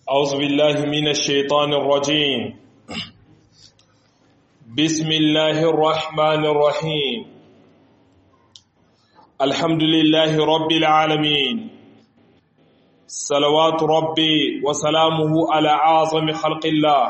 أعوذ بالله من الشيطان الرجيم بسم الله الرحمن الرحيم الحمد لله رب العالمين صلوات ربي وسلامه على أعظم خلق الله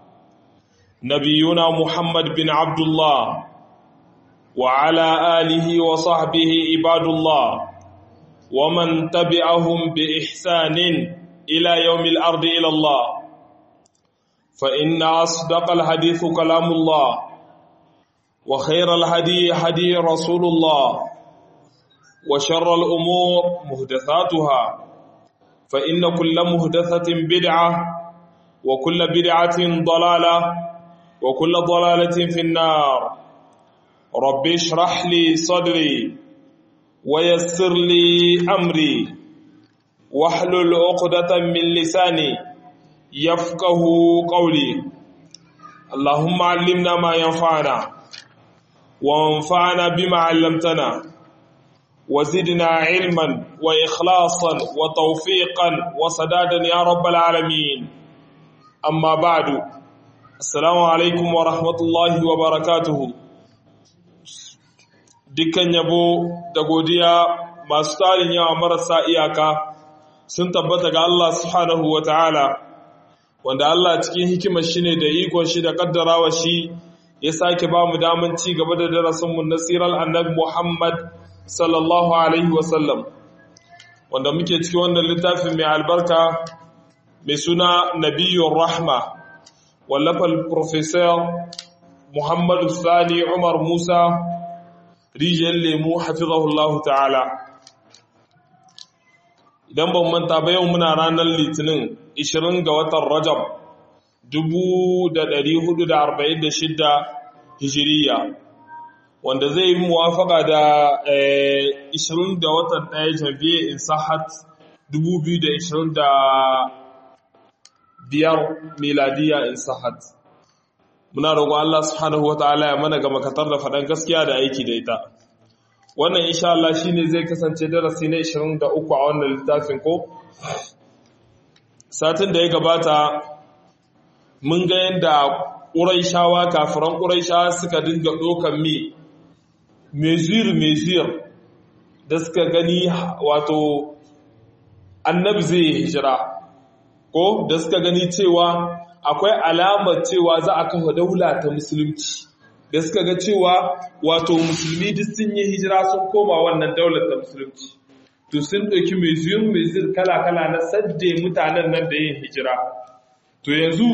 نبينا محمد بن عبد الله وعلى آله وصحبه عباد الله ومن تبعهم بإحسان إلى يوم الأرض إلى الله فإن أصدق الحديث كلام الله وخير الهدي هدي رسول الله وشر الأمور مهدثاتها فإن كل مهدثة بدعة وكل بدعة ضلالة وكل ضلالة في النار رب اشرح لي صدري ويسر لي أمري واحلل عقدة من لساني يفقه قولي اللهم علمنا ما ينفعنا وانفعنا بما علمتنا وزدنا علما وإخلاصا وتوفيقا وسدادا يا رب العالمين أما بعد السلام عليكم ورحمة الله وبركاته dukkan yabo da godiya masu tarin yawa marasa iyaka sun tabbata ga Allah subhanahu wa ta'ala, wanda Allah cikin hikimar shi ne da ikon shi da kaddarawa shi ya sake ba mu daman ci gaba da darasinmu na sirar annabi Muhammad sallallahu Alaihi wasallam, wanda muke cikin wannan littafin mai albarka mai suna Nabiyyun Rahma, wallafar Profesor Muhammadu Sani Umar Musa, rijiyar lemu hafizahullahu ta'ala. idan ban manta ba yau muna ranar litinin 20 ga watan rajab 1446 hijiriya wanda zai yi muwafaka da 20 ga watan ɗaya janvier in sahat 2025 miladiya in sahat muna roƙon Allah subhanahu wata'ala ya mana ga makatar da faɗan gaskiya da aiki da ita wannan insha Allah shine zai kasance darasi na 23 a wannan littafin ko satin da ya gabata mun ga yadda ƙuraishawa kafiran ƙuraishawa suka dinga ɗokan mi mezir mezir da suka gani wato annabi zai hijira ko da suka gani cewa akwai alamar cewa za a kafa daula ta musulunci da suka ga cewa wato musulmi duk sun yi hijira sun koma wannan daular ta musulunci to sun ɗauki mai zuyun mai zir kala-kala na sadde mutanen nan da yin hijira to yanzu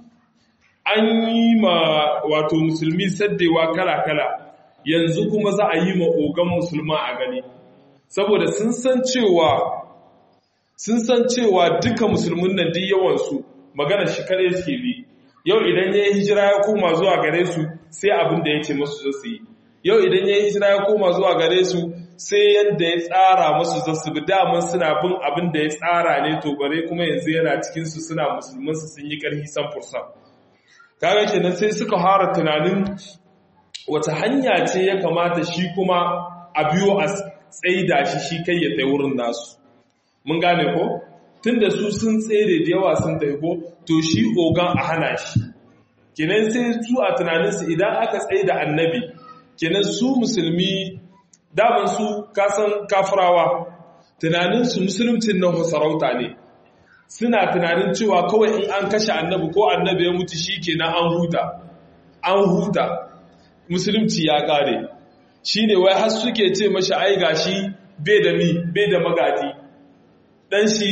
an yi ma wato musulmi saddewa kala-kala yanzu kuma za a yi ma ogan musulma a gani saboda sun san cewa sun san cewa duka musulmin nan duk yawansu magana shi kare suke bi yau idan ya yi hijira ya koma zuwa gare su sai abin da ya ce masu zasu yi yau idan ya yi hijira ya koma zuwa gare su sai yadda ya tsara masu zasu bi daman suna bin abin da ya tsara ne to bare kuma yanzu yana cikinsu suna musulmansu sun yi ƙarfi san fursan kaga kenan sai suka fara tunanin wata hanya ce ya kamata shi kuma a biyo a tsaida shi shi kai ya tai wurin nasu mun gane ko tunda su sun tsere da yawa sun taiko to shi ogan a hana shi kenan sai su a tunaninsu idan aka tsaye da annabi kenan su musulmi daman su kasan kafirawa tunaninsu musulmcin nan sarauta ne suna tunanin cewa kawai in an kashe annabi ko annabi ya mutu shi kenan an huta an huta musulunci ya kare shi ne wai har suke ce mashi ai gashi bai da mi bai da magadi dan shi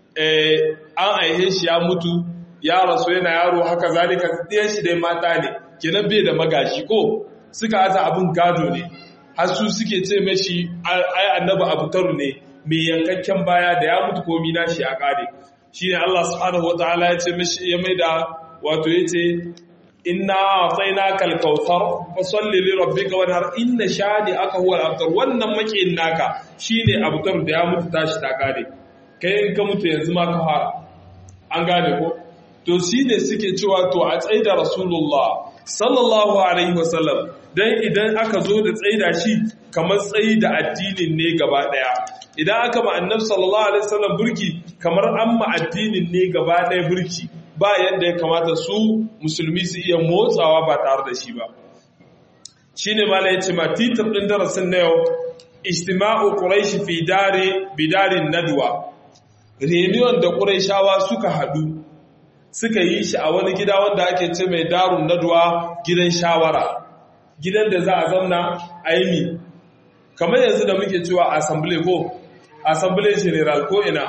an aihe shi ya mutu ya rasu yana yaro haka zalika ɗiyan shi dai mata ne kenan bai da magashi ko suka aza abin gado ne har su suke ce mashi ai annabi abu taru ne mai yankakken baya da ya mutu komi na shi a kare shine Allah subhanahu wataala ya ce mashi ya maida wato yace inna a'tainaka al-kautsar fasalli li rabbika wanhar inna shani aka huwa al-abtar wannan makiyin naka shine abtar da ya mutu tashi ta kare kai in ka mutu yanzu ma ka fara an gane ko to shine suke cewa to a tsaida rasulullah sallallahu alaihi wasallam dan idan aka zo da tsaida shi kamar tsaida addinin ne gaba daya idan aka ma annabi sallallahu alaihi wasallam burki kamar an ma addinin ne gaba ɗaya burki ba yadda ya kamata su musulmi su iya motsawa ba tare da shi ba shine mala yace ma titir din darasin na yau ijtima'u quraish fi dare bidarin nadwa reunion da quraishawa suka hadu suka yi shi a wani gida wanda ake ce mai darun nadwa gidan shawara gidan da za a zauna a yi kamar yanzu da muke cewa assembly ko assembly general ko ina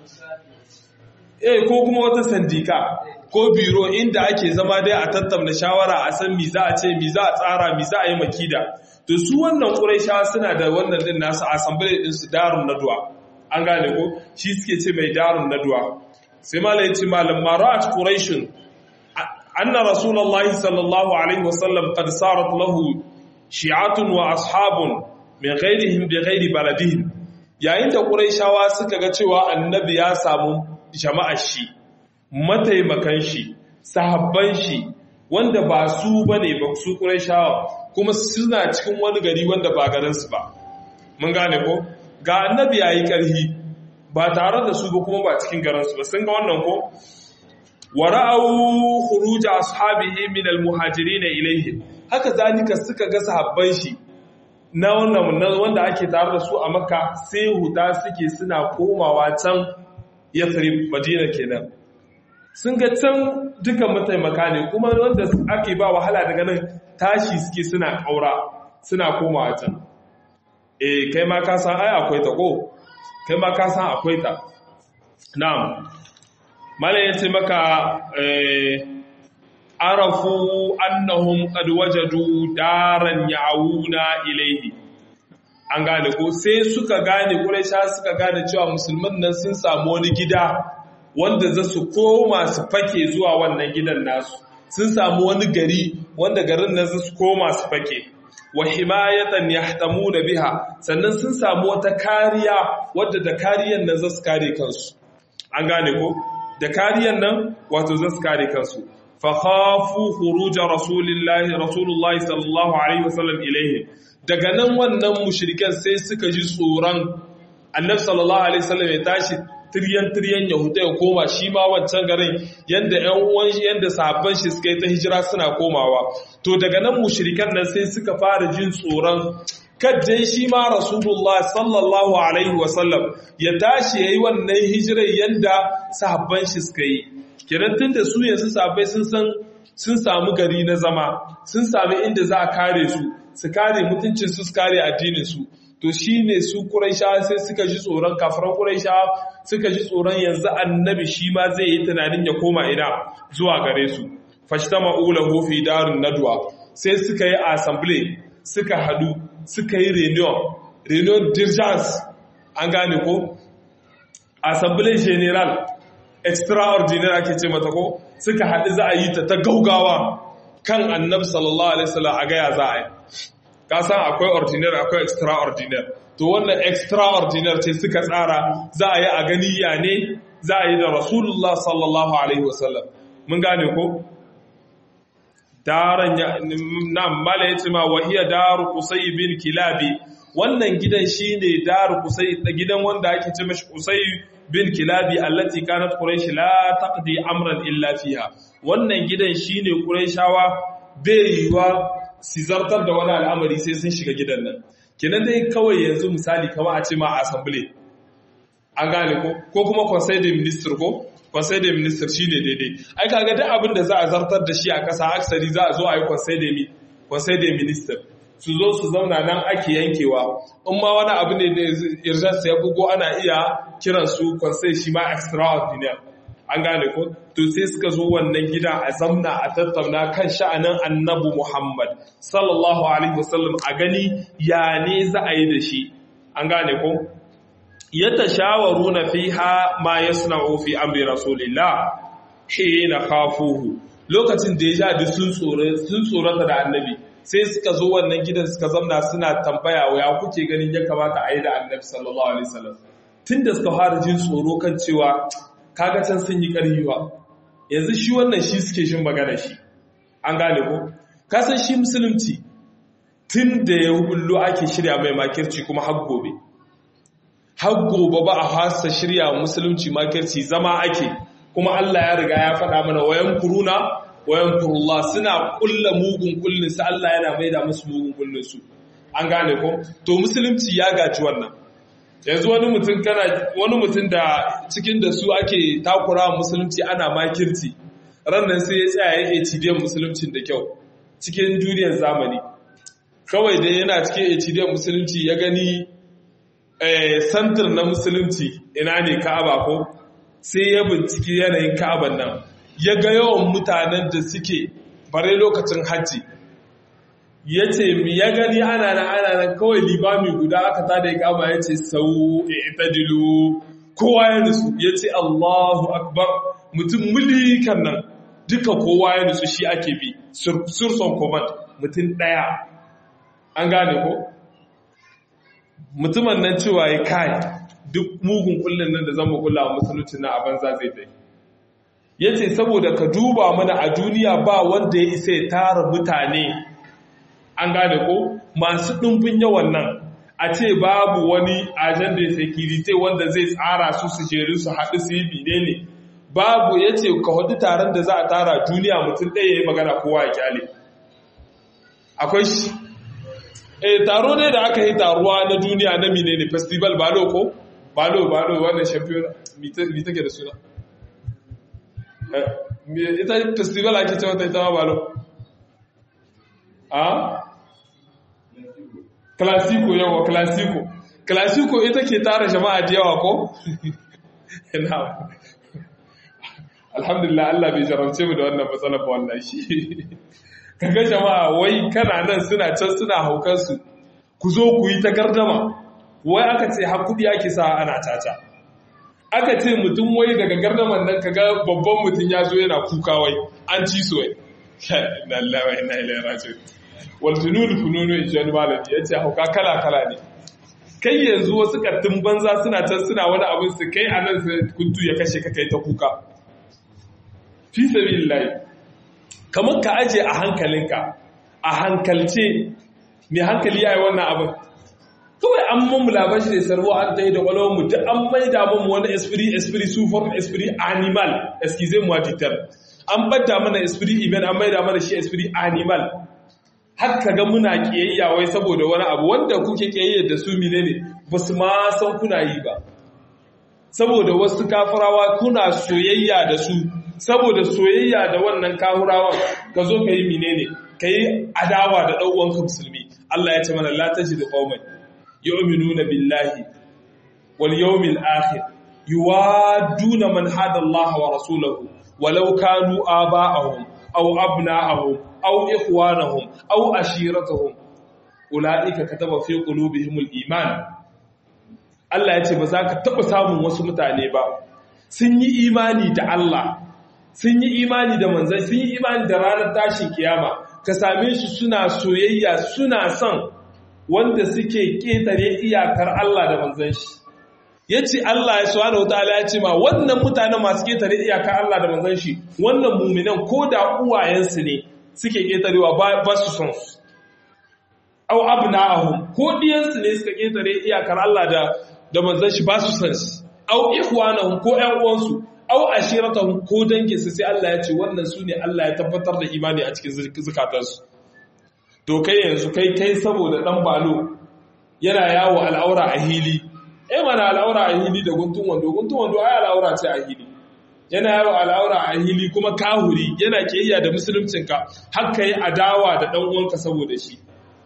eh ko kuma wata sandika ko biro inda ake zama dai a tattauna shawara a san mi za a ce mi za a tsara mi za a yi makida to su wannan quraisha suna da wannan din nasu assembly din su darun nadwa an gane ko shi suke ce mai darun nadwa sai malai ce malam marat quraishun anna rasulullahi sallallahu alaihi wasallam qad sarat lahu shi'atun wa ashabun min ghairihim bi ghairi baladihim yayin da quraishawa suka ga cewa annabi ya samu jama'ar shi mataimakan shi sahabban shi wanda ba su bane ba su quraishawa kuma suna cikin wani gari wanda ba garin su ba mun gane ko ga annabi yayi karhi ba tare da su ba kuma ba cikin garin su ba sun ga wannan ko wara'au khuruj ashabihi min almuhajirin ilayhi haka zalika suka ga sahabban shi na wannan wanda ake tare da su a makka sai huta suke suna komawa can yathrib madina kenan sun ga can dukan mataimaka ne kuma wanda ake ba wahala daga nan tashi suke suna kaura suna komawa can eh kai ma ka san ai akwai ta ko kai ma ka san akwai ta na'am mala yace maka eh arafu annahum qad wajadu daran ya'una ilayhi an gane ko sai suka gane quraisha suka gane cewa musulman nan sun samu wani gida wanda za su koma su fake zuwa wannan gidan nasu sun samu wani gari wanda garin nan za su koma su fake wa himayatan yahtamuna biha sannan sun samu wata kariya wadda da kariyan nan za su kare kansu an gane ko da kariyan nan wato za su kare kansu fa khafu khuruj rasulillahi rasulullahi sallallahu alaihi wasallam ilaihi daga nan wannan mushrikan sai suka ji tsoron annabi sallallahu alaihi wasallam ya tashi tiryan tiryan yahuda ya koma shi ma wancan garin yanda ƴan uwan yanda sahabban shi suka yi ta hijira suna komawa to daga nan mushrikan nan sai suka fara jin tsoron kaddan shi ma rasulullah sallallahu alaihi wasallam ya tashi yayi wannan hijirar yanda sahabban shi suka yi kiran tunda su yanzu sahabbai sun san sun samu gari na zama sun sami inda za a kare su su kare mutuncin su su kare addinin su to shine su Quraisha sai suka ji tsoron kafiran Quraisha suka ji tsoron yanzu annabi shi ma zai yi tunanin ya koma ina zuwa gare su fashtama'u lahu fi darun nadwa sai suka yi assembly suka hadu suka yi reunion reunion d'urgence an gane ko assembly general extraordinary ake ce mata ko suka haɗu za a yi ta ta gaugawa kan annabi sallallahu alaihi wasallam a gaya za a yi ka san akwai ordinary akwai extraordinary to wannan extraordinary ce suka tsara za a yi a gani ya ne za a yi da rasulullah sallallahu alaihi wasallam mun gane ko daran na mala ya ce ma wahiya daru kusai bin kilabi wannan gidan shine daru kusai gidan wanda ake ce mashi kusai bin kilabi allati kanat quraish la taqdi amran illa fiha wannan gidan shine quraishawa bai yiwa su zartar da wani al'amari sai sun shiga gidan nan kenan dai kawai yanzu misali kama a ce ma assembly an gane ko ko kuma conseil de ministre ko conseil de ministre shine daidai ai kaga duk abin da za a zartar da shi a kasa aksari za a zo a yi conseil de conseil de ministre su zo su zauna nan ake yankewa in ma wani abu ne da urgence ya bugo ana iya kiran su conseil shi ma extraordinaire an gane ko to sai suka zo wannan gida a zamna a tattauna kan sha'anin annabi Muhammad sallallahu alaihi wasallam a gani ya ne za a yi da shi an gane ko yatashawaruna fiha ma yasna'u fi amri rasulillah hina khafuhu lokacin da ya ja sun tsore sun tsorata da annabi sai suka zo wannan gidan suka zamna suna tambaya ya kuke ganin ya kamata a yi da annabi sallallahu alaihi wasallam tunda suka fara jin tsoro kan cewa kaga can sun yi ƙarfiwa yanzu shi wannan shi suke shin magana shi an gane ko kasan shi musulunci tun da ya hullo ake shirya mai makirci kuma har gobe har gobe ba a hasa shirya musulunci makirci zama ake kuma Allah ya riga ya faɗa mana wayan kuruna wayan kurullah suna kulla mugun kullin su Allah yana maida musu mugun kullin su an gane ko to musulunci ya gaji wannan yanzu wani mutum kana wani mutum da cikin da su ake takura musulunci ana makirci ran nan sai ya tsaya yake cibiyar musuluncin da kyau cikin duniyar zamani kawai da yana cikin HDN musulunci ya gani santar na musulunci ina ne ka'aba ko sai ya binciki yanayin ka'aban nan ya ga yawan mutanen da suke bare lokacin hajji ya ce ya gani ana nan ana nan kawai limami guda aka tada ya kama ya ce sau itadilu kowa ya nusu ya ce allahu akbar mutum mulikan nan duka kowa ya nusu shi ake bi surson command mutum ɗaya an gane ko mutumin nan cewa ya kai duk mugun kullun nan da zama kula a musulunci na a banza zai dai ya ce saboda ka duba mana a duniya ba wanda ya isa ya tara mutane an gane ko masu ɗumbin yawan nan a ce babu wani ajanda security wanda zai tsara su su jeru su haɗu su yi bine ne babu ya ce ka hudu taron da za a tara duniya mutum ɗaya ya yi magana kowa ya kyale akwai shi eh taro ne da aka yi taruwa na duniya na mine ne festival balo ko balo balo wannan champion mi take da suna ita festival ake cewa ta ita ma balo a classico yawa classico classico ita ke tara jama'a da yawa ko alhamdulillah Allah bai jarabce mu da wannan matsalar ba wallahi kaga jama'a wai kana nan suna can suna haukan su ku zo ku yi ta gardama wai aka ce har kudi ake sa ana tata aka ce mutum wai daga gardaman nan kaga babban mutum ya zo yana kuka wai an ci su wai inna lillahi wa inna ilaihi raji'un wal junun fununu in jani malami yace hauka kala kala ne kai yanzu wasu kattun banza suna can suna wani abin su kai anan sai kuntu ya kashe ka kai ta kuka fi sabilillahi kamar ka aje a hankalinka a hankalce mai hankali ya yi wannan abin kawai an mamu labashi da sarwa an ta yi da kwalonmu duk an mai da mamu wani esprit esprit sufar esprit animal excuse moi ditar an bada mana esprit iman an mai da mana shi esprit animal har ka ga muna kiyayya wai saboda wani abu wanda kuke kiyayya da su mine ne ba su ma san kuna yi ba saboda wasu kafarawa kuna soyayya da su saboda soyayya da wannan kahurawan ka zo ka yi menene ka yi adawa da ɗauwanka musulmi Allah ya ce mana la taji da qauman yu'minuna billahi wal yawmil akhir yuwaduna man hada Allah wa rasulahu walau kanu aba'ahum aw abna'ahum aw ikhwanahum aw ashiratahum ulaika kataba fi qulubihimul iman Allah ya ce ba za ka taɓa samun wasu mutane ba sun yi imani da Allah sun yi imani da manzai sun yi imani da ranar tashin kiyama ka same su suna soyayya suna son wanda suke ƙetare iyakar Allah da manzan shi ya ce Allah ya suwa da ya ce ma wannan mutane masu ƙetare iyakar Allah da manzan shi wannan muminan ko da uwayensu ne suke ƙetarewa ba su son su au abna'ahum ko diyansu ne suka ƙetare iyakar Allah da da manzan shi ba su son su au ikhwanahum ko ƴan uwansu au ashiratahum ko dangin su sai Allah ya ce wannan su ne Allah ya tabbatar da imani a cikin zukatansu to kai yanzu kai kai saboda dan balo yana yawo al'aura a hili eh mana al'aura a hili da guntun wando guntun wando ai al'aura ce a hili yana yawo al'aura a hili kuma kahuri yana kiyayya da musuluncinka har kai adawa da dan uwanka saboda shi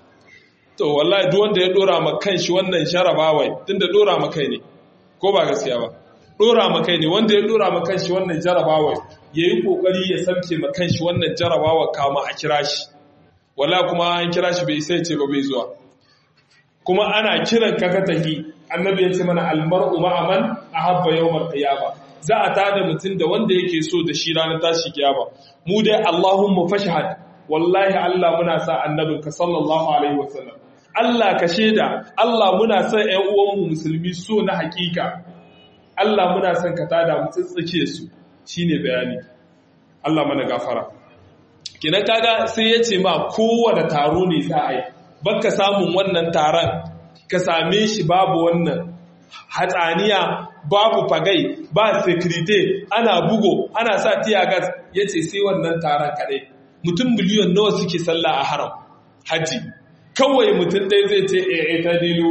to wallahi duk wanda ya dora ma kanshi wannan sharabawai tunda dora ma kai ne ko ba gaskiya ba dora ma kai ne wanda ya dora ma kanshi wannan jarabawai yayi kokari ya samke ma kanshi wannan jarabawa kama a kira shi wallahi kuma an kira shi bai sai ce ba bai zuwa kuma ana kiran ka ka tahi annabi ya ce mana almar'u ma'aman ahabba yawmal qiyama za a tada mutum da wanda yake so da shi ranar tashi kiyama mu dai Allahumma fashhad wallahi Allah muna sa annabinka sallallahu alaihi wasallam Allah ka shaida Allah muna son ƴan uwanmu musulmi so na hakika Allah muna son ka tada mu tsitsike su shine bayani Allah mana gafara kinan kaga sai ya ce ma kowane taro ne za a yi baka samun wannan taron ka same shi babu wannan hatsaniya babu fagai ba sekirite ana bugo ana sa tiyagas ya ce sai wannan taron kaɗai mutum miliyon nawa suke sallah a haram hajji kawai mutum ɗaya zai ce e ta dilo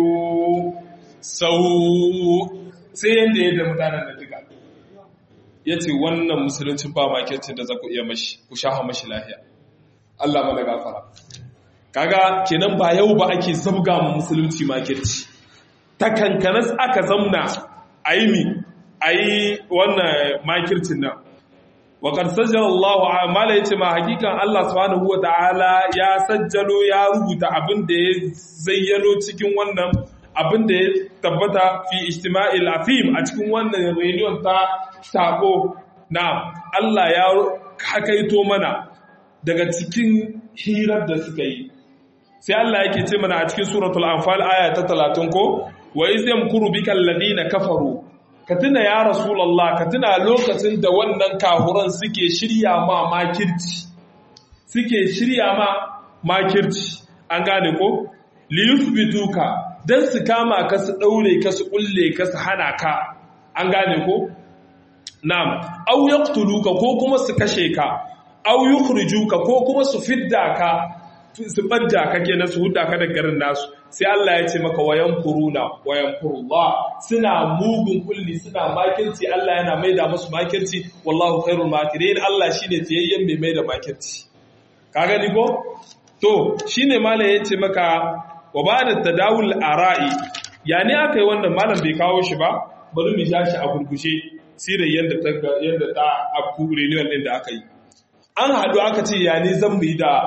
sau sai yadda yadda mutanen da duka ya ce wannan musuluncin ba makircin da za ku iya mashi ku shaha mashi lahiya Allah mana gafara kaga kenan ba yau ba ake zabga mu musulunci makirci ta kankanas aka zamna a yi mi a yi wannan makircin nan waƙar sajjar Allah a mala ya ce ma hakikan Allah subhanahu wa ta'ala ya sajjalo ya rubuta abin da ya zayyano cikin wannan abin da ya tabbata fi ijtima'il afim a cikin wannan reunion ta sako na Allah ya hakaito mana daga cikin hirar da suka yi sai Allah yake ce mana a cikin suratul anfal aya ta 30 ko wa iz yamkuru bika alladhina kafaru ka tuna ya rasulullah ka tuna lokacin da wannan kahuran suke shirya ma makirci suke shirya ma makirci an gane ko li yuthbituka dan su kama ka su daure ka su kulle ka su hana ka an gane ko na'am aw yaqtuluka ko kuma su kashe ka aw yukhrijuka ko kuma su fidda ka su ɓadda kake na su huda ka da garin nasu sai Allah ya ce maka wayan kuruna wayan kurullah suna mugun kulli suna makirci Allah yana maida musu makirci wallahu khairul makirin Allah shine tiyayyen mai maida makirci ka gani ko to shine malam ya ce maka wa bada tadawul ara'i ya ne aka yi wannan malam bai kawo shi ba bari mu ja shi a gurgushe sirar yadda ta yadda ta afku renewal din da aka yi an haɗu aka ce ya ne zan mu yi da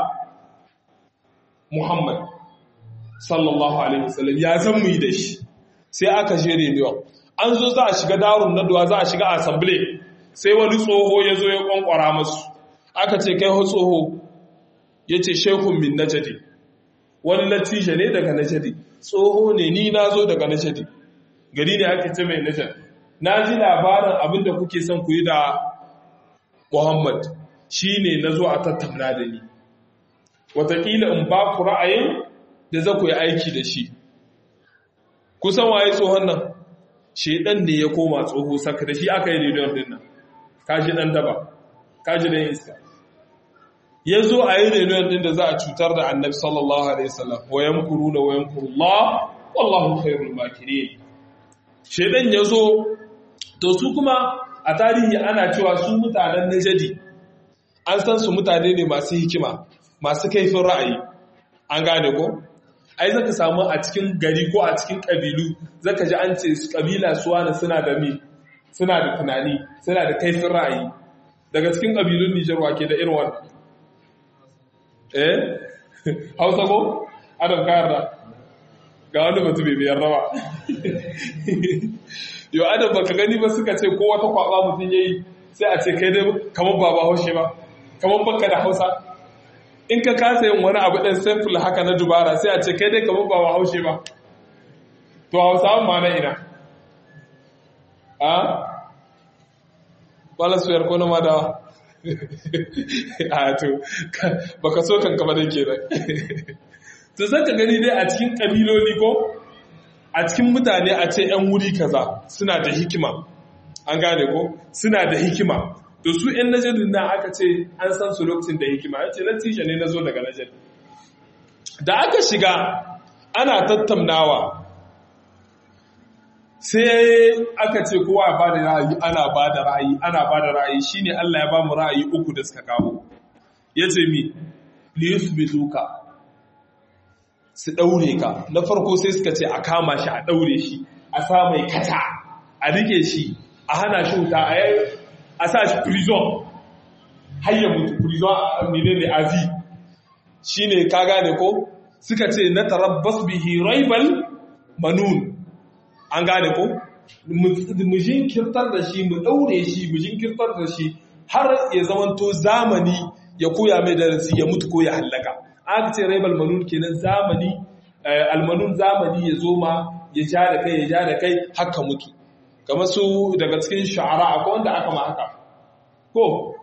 Muhammad sallallahu Alaihi wasallam ya zan mu yi da shi sai aka je renewal an zo za a shiga darun naduwa za a shiga assembly sai wani tsoho ya zo ya kwankwara masu aka ce kai ho tsoho ya ce shekun min najadi wani latija ne daga najadi tsoho ne ni na zo daga najadi gari ne ake ce mai najadi na ji labarin abin da kuke son ku yi da Muhammad shi ne na zo a tattauna da ni watakila in ba ku ra'ayin da za ku yi aiki da shi kusan waye tsohon nan shaidan ne ya koma tsoho saka da shi aka yi redon din nan kaji dan daba kaji dan iska ya zo a yi redon din da za a cutar da annabi sallallahu alaihi wasallam wa yamkuruna wa yamkurullah wallahu khairul makirin shaidan ya zo to su kuma a tarihi ana cewa su mutanen najadi an san su mutane ne masu hikima masu kaifin ra'ayi an gane ko ai zaka samu a cikin gari ko a cikin kabilu zaka ji an ce kabila suwana suna da mi suna da tunani suna da kaifin ra'ayi daga cikin kabilun Nijar wake da irin wannan eh Hausa ko Adam ka yarda ga wani mutum bai biyar rawa yo Adam baka gani ba suka ce ko wata kwaba mutum yayi sai a ce kai dai kamar baba haushe ba kamar baka da Hausa in ka kasa yin wani abu ɗin simple haka na dubara sai a ce kai dai kamar ba wa haushe ba to hausawan ma na ina a wala suyar ko na madawa a to baka so kan kama dai ke nan to zan ka gani dai a cikin ƙabiloli ko a cikin mutane a ce 'yan wuri kaza suna da hikima an gane ko suna da hikima to su ‘yan najarin na aka ce an san su lokacin da hikima ya ce natija ne na zo daga najari da aka shiga ana tattaunawa sai aka ce kowa ya bada ra'ayi ana bada ra'ayi ana bada ra'ayi shine Allah ya ba mu ra'ayi uku da suka kawo ya ce mi liyusbituka su daure ka na farko sai suka ce a kama shi a daure shi a sa mai kata a rike shi a hana shi wuta a a sa shi prison har ya mutu prison a menene avi shine ka gane ko suka ce na tarabbas bihi raibal manun an gane ko mu jinkirtar da shi mu daure shi mu jinkirtar da shi har ya zamanto zamani ya koya mai darasi ya mutu ko ya hallaka aka ce raibal manun kenan zamani almanun zamani ya zo ma ya ja da kai ya ja da kai haka mutu kamar su daga cikin sha'ara akwai wanda aka ma haka ko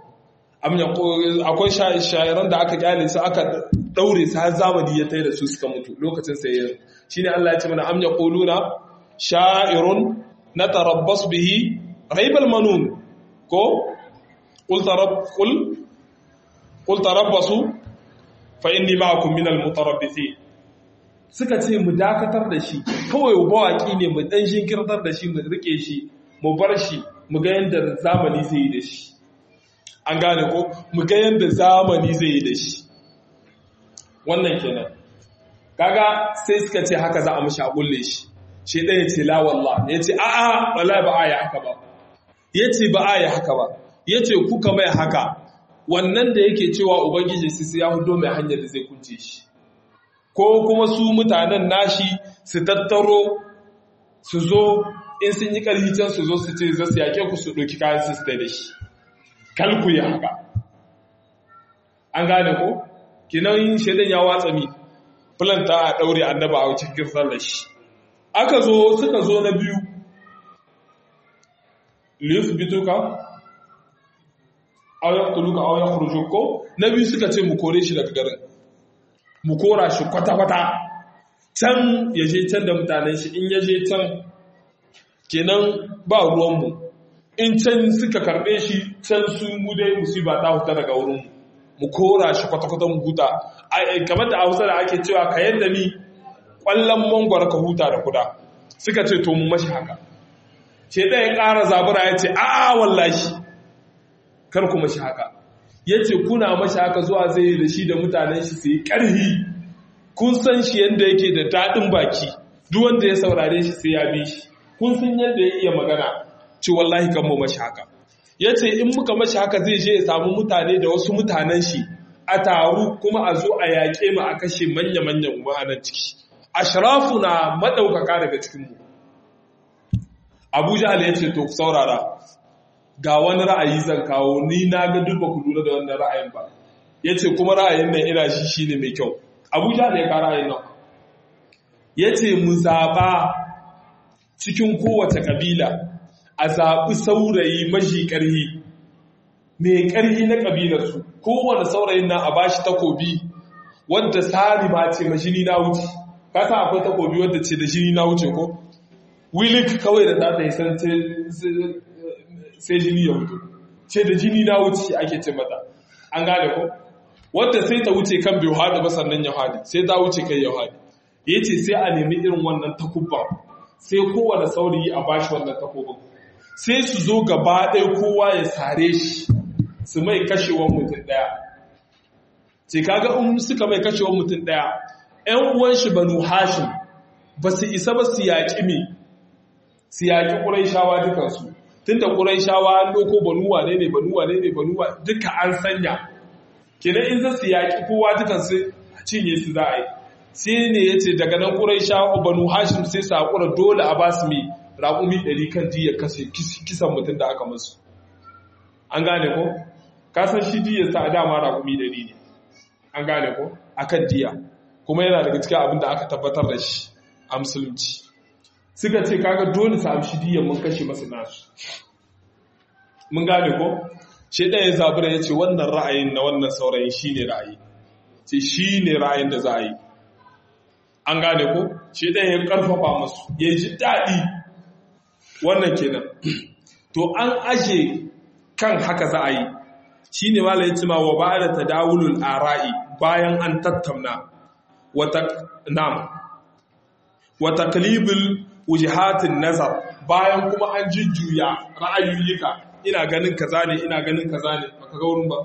akwai shayaran da aka kyale su aka daure su har zamani ya tai da su suka mutu lokacin sai shi ne Allah ya ce mana am yaquluna sha'irun natarabbas bihi raibal manun ko qul tarab qul qul tarabbasu fa inni ma'akum minal mutarabbithin suka ce mu dakatar da shi kawai bawaki ne mu dan shinkirtar da shi mu rike shi mu bar shi mu ga yanda zamani zai yi da shi an gane ko mu ga yanda zamani zai yi da shi wannan kenan kaga sai suka ce haka za a mishi a kulle shi shi ɗaya ce la wallah ya ce a'a wallahi ba a yi haka ba ya ce ba a yi haka ba ya ce kuka mai haka wannan da yake cewa ubangiji su ya hudo mai hanyar da zai kunce shi ko kuma su mutanen nashi su tattaro su zo in sun yi ƙarfi can su zo su ce za su yaƙe ku su ɗauki kayan su da shi kalku ya haka an gane ko kinan shaidan ya watsa mi fulanta a ɗaure annaba a cikin sallar shi aka zo suka zo na biyu liyus bituka auyar tuluka auyar kurjuko na biyu suka ce mu kore shi daga garin mu kora shi kwata-kwata can ya je can da mutanen shi in ya je can kenan ba ruwanmu in can suka karɓe shi can su mu dai musiba ta huta daga wurinmu mu kora shi kwata-kwata mu huta kamar da hausa da ake cewa ka yadda ni ƙwallon mangwar ka huta da kuda suka ce to mu mashi haka ce ɗaya ƙara zabura ya ce a'a wallahi kar ku mashi haka ya ce kuna mashi haka zuwa zai da shi da mutanen shi su yi ƙarhi kun san shi yadda yake da daɗin baki duk wanda ya saurare shi sai ya bi shi kun san yadda ya iya magana ce wallahi kan mu mashi haka ya ce in muka mashi haka zai je ya samu mutane da wasu mutanen shi a taru kuma a zo a yaƙe mu a kashe manya-manyan ma'anan ciki ashrafu na maɗaukaka daga cikinmu abuja ya ce to ku saurara ga wani ra'ayi zan kawo ni na ga duk ba ku lura da wannan ra'ayin ba ya ce kuma ra'ayin nan ina shi shi ne mai kyau abuja da ya ka ra'ayin nan ya ce mu zaɓa cikin kowace ƙabila a zaɓi saurayi mashi ƙarhi mai ƙarhi na ƙabilarsu kowane saurayin nan a ba shi takobi wadda tsari ma ce mashini na wuce kasa akwai takobi wadda ce da jini na wuce ko wilik kawai da za ta yi san sai jini ya wuce ce da jini na wuce ake ce mata an gane ko wadda sai ta wuce kan bai hada ba sannan ya hadi sai ta wuce kai ya hadi ya ce sai a nemi irin wannan takubba sai kowane saurayi a bashi wannan takobin sai su zo gaba ɗaya kowa ya sare shi su mai kashewan mutum ɗaya ce kaga in suka mai kashewan mutum ɗaya ‘yan uwan shi banu hashim ba su isa ba su yaƙi me su yaƙi ƙuraishawa dukansu tun da ƙuraishawa an doko banu wane ne banu wane ne banu duka an sanya kenan in za su yaƙi kowa dukansu cinye su za a yi sai ne ya ce daga nan ƙuraishawa banu hashim sai su haƙura dole a ba su mai raƙumi ɗari kan diya kashe kisan mutum da aka musu an gane ko kasan shi diya sa a dama raƙumi ɗari ne an gane ko akan diya kuma yana daga cikin abin da aka tabbatar da shi a musulunci suka ce kaga dole su amshi diyan mun kashe masu nasu mun gane ko shi ɗaya zabura ya ce wannan ra'ayin na wannan saurayin shi ne ra'ayi ce shi ne ra'ayin da za a yi an gane ko shi ɗaya ya ƙarfafa musu ya ji daɗi wannan kenan to an aje kan haka za a yi shi ne mala ya ci ma wa ba da tadawulul ara'i bayan an tattauna wa taklibul wujihatin nazar bayan kuma an jujjuya ra'ayoyika ina ganin kaza ne ina ganin kaza ne baka ga wurin ba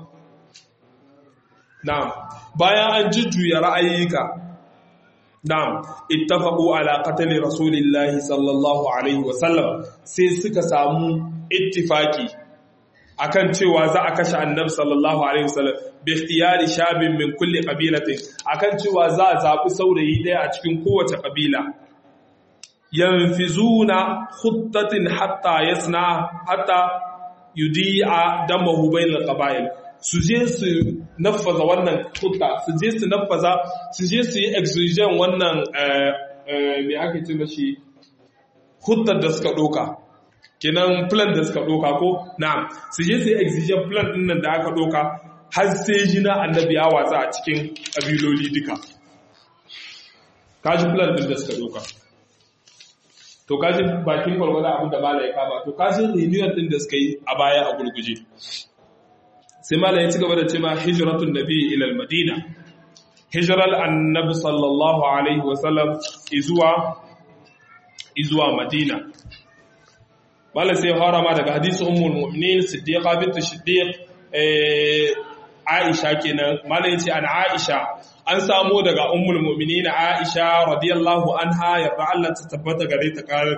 na'am bayan an jujjuya ra'ayoyika na'am ittafaqu ala qatl rasulillahi sallallahu alaihi wa sallam sai suka samu ittifaki akan cewa za a kashe annabi sallallahu alaihi wasallam bi ikhtiyari shabin min kulli qabilatin akan cewa za a zabi saurayi daya a cikin kowace kabila yanfizuna khuttatin hatta yasna hatta yudi'a damahu bainal qaba'il su je su nafaza wannan hutta su je su nafaza su je su yi execution wannan me ake ce mashi huttar da suka doka kenan plan da suka doka ko na'am su je su yi execution plan din nan da aka doka har sai jina annabi ya watsa a cikin kabiloli duka kaji plan din da suka doka to kashin bakin gwargwada abin da mala ya kama to kashin renewal din da suka yi a baya a gurguje sai mala ya ci gaba da cewa hijratun nabi ila madina hijral annabi sallallahu alaihi wasallam izuwa izuwa madina mala sai harama daga hadisi ummul mu'minin siddiqa bint siddiq aisha kenan mala yace an aisha an samo daga ummul mu'minin aisha radiyallahu anha yarda Allah ta tabbata gare ta kare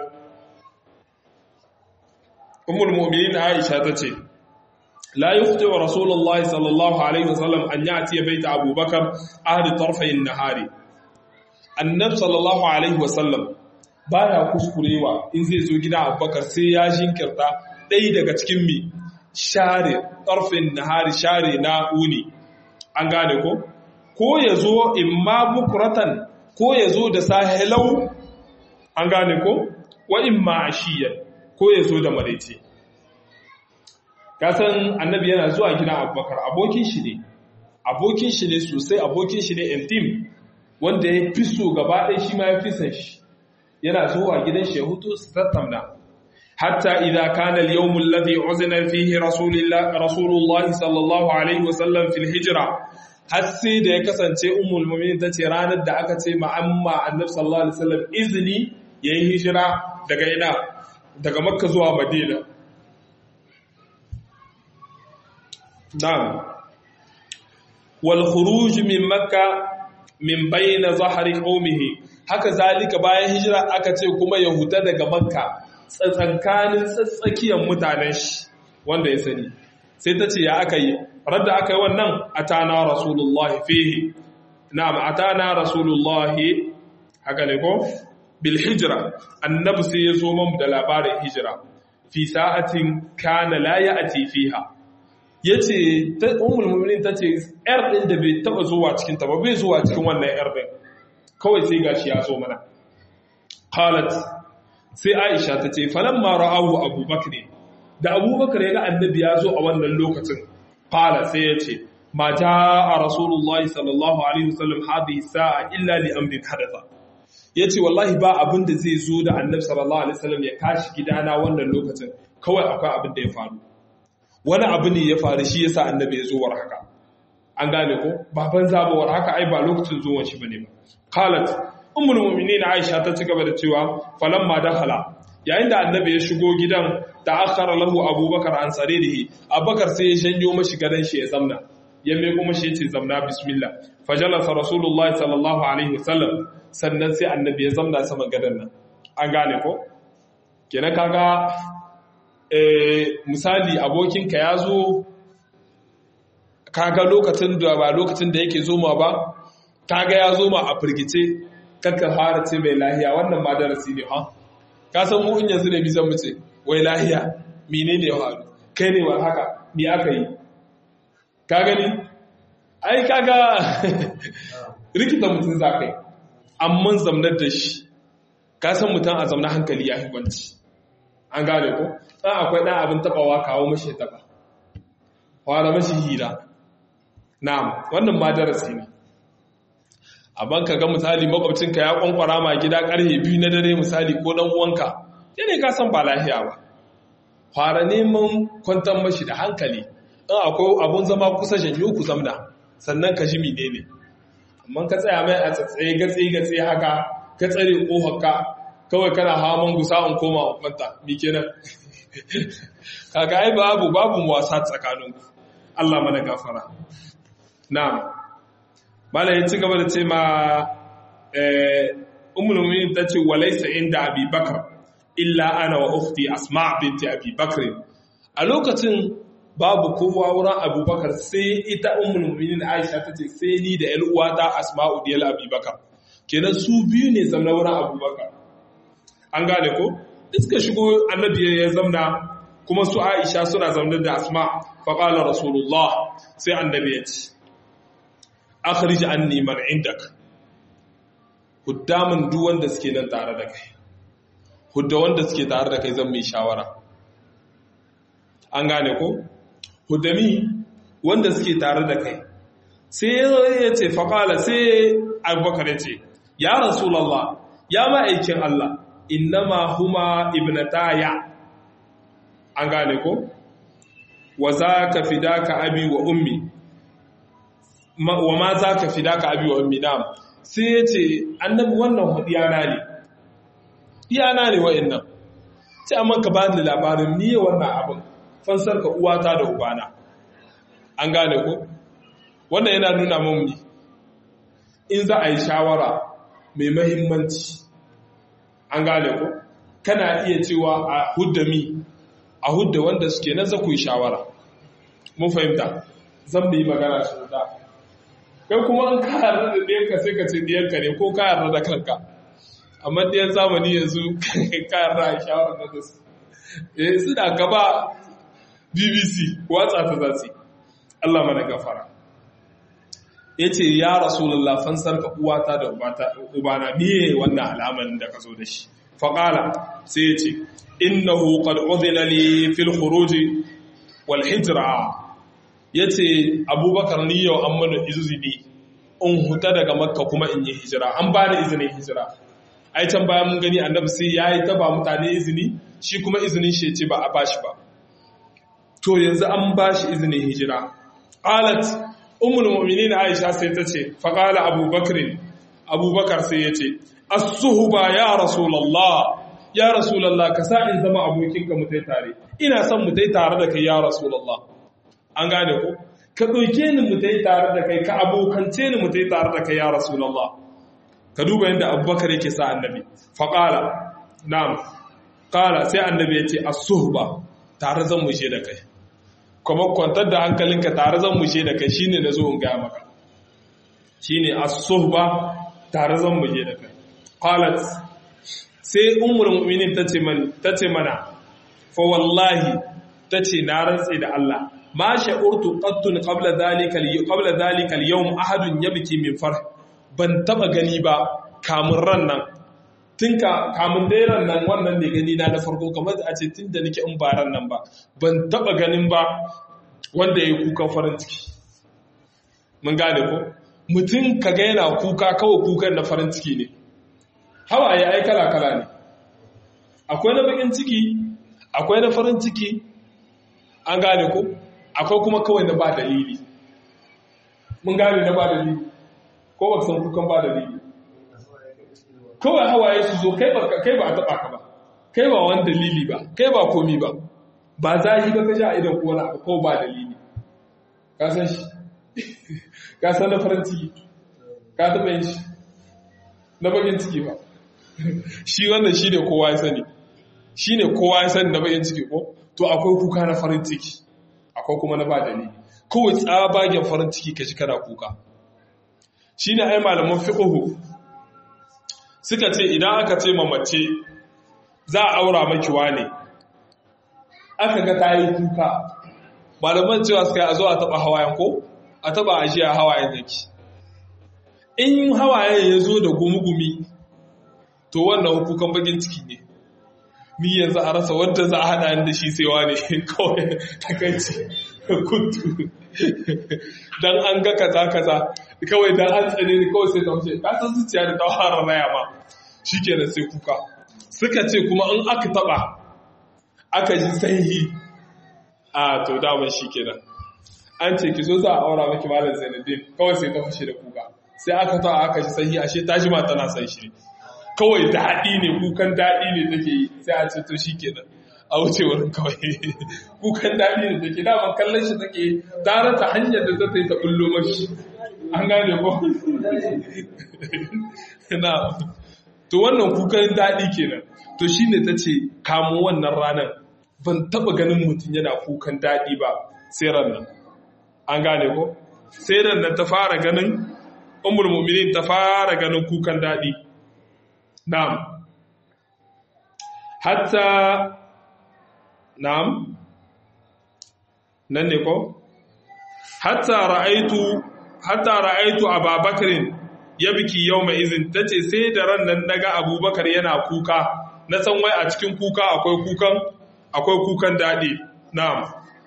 ummul mu'minin aisha tace la yukhti wa rasulullah sallallahu alaihi wasallam an yati baita abubakar ahli tarfay an-nahari annab sallallahu alaihi wasallam baya kuskurewa in zai zo gida abubakar sai ya jinkirta ɗaya daga cikin mi share tarfin nahari share na uni an gane ko ko ya zo imma bukuratan ko ya zo da sahelau an gane ko wa imma ashiyan ko ya zo da maraice kasan annabi yana zuwa gidan abubakar abokin shi ne abokin shi ne sosai abokin shi ne intim wanda ya fi so gaba ɗaya shi ma ya fi san shi yana zuwa gidan shi ya hutu su tattauna hatta idza kana al-yawm alladhi uzina fihi rasulullah rasulullah sallallahu alaihi wasallam fil hijra har sai da ya kasance ummul mu'minin tace ranar da aka ce ma amma annabi sallallahu alaihi wasallam izini yayi hijira daga ina daga makka zuwa madina na'am wal khuruj min makka min bayna zahri qaumihi haka zalika bayan hijira aka ce kuma ya huta daga makka tsatsankanin tsatsakiyar mutanen shi wanda ya sani sai ta ce ya aka yi radda aka yi wannan atana rasulullahi fihi na'am atana rasulullahi haka ne ko bil hijra annabi sai ya zo mamu da labarin hijira fi sa'atin kana la ya'ti fiha yace ta ummul mu'minin tace yar din da bai taba zuwa cikin ta ba bai zuwa cikin wannan yar din kawai sai gashi ya zo mana qalat sai aisha ta ce falamma ra'ahu abubakar da abubakar ya ga annabi ya zo a wannan lokacin qala sai ya ce ma jaa rasulullahi sallallahu alaihi wasallam hadhihi sa'a illa li amrin hadatha yace wallahi ba abin da zai zo da annabi sallallahu alaihi wasallam ya kashi gidana wannan lokacin kawai akwai abin da ya faru wani abu ne ya faru shi yasa annabi ya zo war haka an gane ko baban zabawar haka ai ba lokacin zuwan shi bane ba qalat ummul mu'minin aisha ta ci gaba da cewa falamma dakhala yayin da annabi ya shigo gidan da akhara lahu abubakar an saririhi abubakar sai ya shanyo mashi gadan shi ya zamna ya mai kuma shi yace zamna bismillah fajalasa rasulullahi sallallahu alaihi wasallam sannan sai annabi ya zamna saman gadan nan an gane ko kenan kaga eh misali abokinka ya zo kaga lokacin da ba lokacin da yake zoma ba kaga ya zoma a firgice kakka fara ce mai lahiya wannan ma darasi ne ha ka san mu in yanzu ne bi zan muce wai lahiya menene ya faru kai ne wa haka me aka yi ka gani ai kaga rikita mutum za kai amma zamnar da shi ka san mutum a zamna hankali ya hibanci an gane ko dan akwai dan abin tabawa kawo mashi taba fara mashi hira na'am wannan ma darasi ne abin ka ga misali makwabcinka ya kwankwara ma gida karhe biyu na dare misali ko dan uwanka ne ka san ba lafiya ba fara neman kwantar mashi da hankali in akwai abun zama kusa janyo ku zamna sannan ka ji mine ne amma ka tsaya mai a tsatsaye gatsi gatsi haka ka tsare kofarka kawai kana hawan gusa in koma kwanta mi kenan kaga ai babu babu wasa tsakaninku Allah mana gafara na'am malai ya ci gaba da ce ma ummul mu'minin ta ce walaysa inda abi bakar illa ana wa ukhti asma binti abi bakr a lokacin babu kowa wurin abubakar sai ita ummul mu'minin aisha ta ce sai ni da 'yar uwata asma'u diyal abi bakar kenan su biyu ne zamna wurin abubakar an gane ko iska shigo annabi ya zamna kuma su aisha suna zaune da asma faƙala rasulullah sai annabi ya ce akhrij anni man indak huddamin duk wanda suke nan tare da kai hudda wanda suke tare da kai zan mai shawara an gane ko huddami wanda suke tare da kai sai ya ce faƙala sai abubakar ya ce ya rasulallah ya ma'aikin Allah innama huma ibnataya an gane ko wa zaka fidaka abi wa ummi wa ma zaka fidaka abi wa ummi na'am sai yace annabi wannan hudiyana ne iyana ne wa'annan sai amma ka bani labarin ni wannan abin fansar ka uwata da ubana an gane ko wannan yana nuna mun ne in za a yi shawara mai mahimmanci an gane ko kana iya cewa a hudda mi a hudda wanda suke nan za ku yi shawara mun fahimta zan yi magana shi da kai kuma an ka yarda da ɗiyanka sai ka ce ɗiyanka ne ko ka yarda da kanka amma ɗiyan zamani yanzu ka yarda a shawara da su eh suna gaba bbc watsa ta zasu Allah mana gafara ya ce ya rasulullah fansar ka uwata da ubana biye wannan alaman da ka zo da shi faƙala sai ya ce innahu qad udhina li fil khuruj wal hijra yace abubakar ni yau an mana izini in huta daga makka kuma in yi hijira an ba da izinin hijira ai can bayan mun gani annabi sai yayi ta ba mutane izini shi kuma izinin shi ce ba a bashi ba to yanzu an bashi izinin hijira qalat ummul mu'minin aisha sai ta ce faqala abubakar abubakar sai ya ce as-suhba ya rasulullah ya rasulullah ka sa in zama abokinka mu tai tare ina son mu tai tare da kai ya rasulullah an gane ko ka ɗauke ni mu tai tare da kai ka abokance ni mu tai tare da kai ya rasulullah ka duba yadda abubakar yake sa annabi faqala na'am qala sai annabi ya ce as-suhba tare zan mu je da kai kuma kwantar da hankalinka tare zan mushe da kai shine na zo in gaya maka shine as-suhba tare zan mushe da kai qalat sai ummul mu'minin tace man tace mana fa wallahi tace na rantsi da Allah ma sha'urtu qattun qabla dhalika qabla dhalika al-yawm ahadun yabki min farh ban taba gani ba kamun ran nan tun kamun dai ran nan wannan ne gani na na farko kamar a ce tun da nake in ba ran nan ba ban taba ganin ba wanda ya yi kukan farin ciki mun gane ko mutum ka ga yana kuka kawai kukan na farin ciki ne hawaye ai kala kala ne akwai na bakin ciki akwai na farin ciki an gane ko akwai kuma kawai na ba dalili mun gane na ba dalili ko ba san kukan ba dalili kawai hawaye su zo kai ba a taɓa ka ba kai ba wani dalili ba kai ba komi ba ba zahi ba ka sha idan ko wani abu ko ba dalili ka san shi ka san na farin ciki ka taɓa yin shi na bakin ciki ba shi wannan shi ne kowa ya sani shi ne kowa ya sani na bakin ciki ko to akwai kuka na farin ciki akwai kuma na ba dalili kawai tsabagen farin ciki ka shi kana kuka shi ne ai malaman fiƙuhu suka ce idan aka ce mace za a aura makiwa ne aka ga ta yi kuka malaman cewa suka yi a zo a taba hawayen ko a taba ajiya hawayen yake in hawayen ya zo da gumi-gumi to wannan kukan bakin ciki ne mi yanzu a rasa wadda za a hada da shi sewa ne kawai takaici kuntu don an ga kaza kaza kawai don an tsane ni kawai sai ta wuce kasan zuciya da ta fara raya ma shi kenan sai kuka suka ce kuma in aka taba aka ji sanyi a to daman shi kenan an ce ki zo za a aura maki malam zainadin kawai sai ta fashe da kuka sai aka taba aka ji sanyi ashe ta jima tana san shi kawai daɗi ne kukan daɗi ne take yi sai a ce to shi kenan a wuce wurin kawai kukan daɗi ne take daman kallon shi take tare ta hanyar da ta yi ta bullo mashi an gane ko na to wannan kukan daɗi kenan to shine ta ce kamo wannan ranar ban taɓa ganin mutum yana kukan daɗi ba sai ranar an gane ko sai ranar ta fara ganin umar mu'minin ta fara ganin kukan daɗi na'am hatta na'am nan ne ko hatta ra'aitu hatta ra'aitu ababakarin ya biki yau mai izin ta ce sai da ran nan daga abubakar yana kuka na san wai a cikin kuka akwai kukan akwai kukan daɗi na'am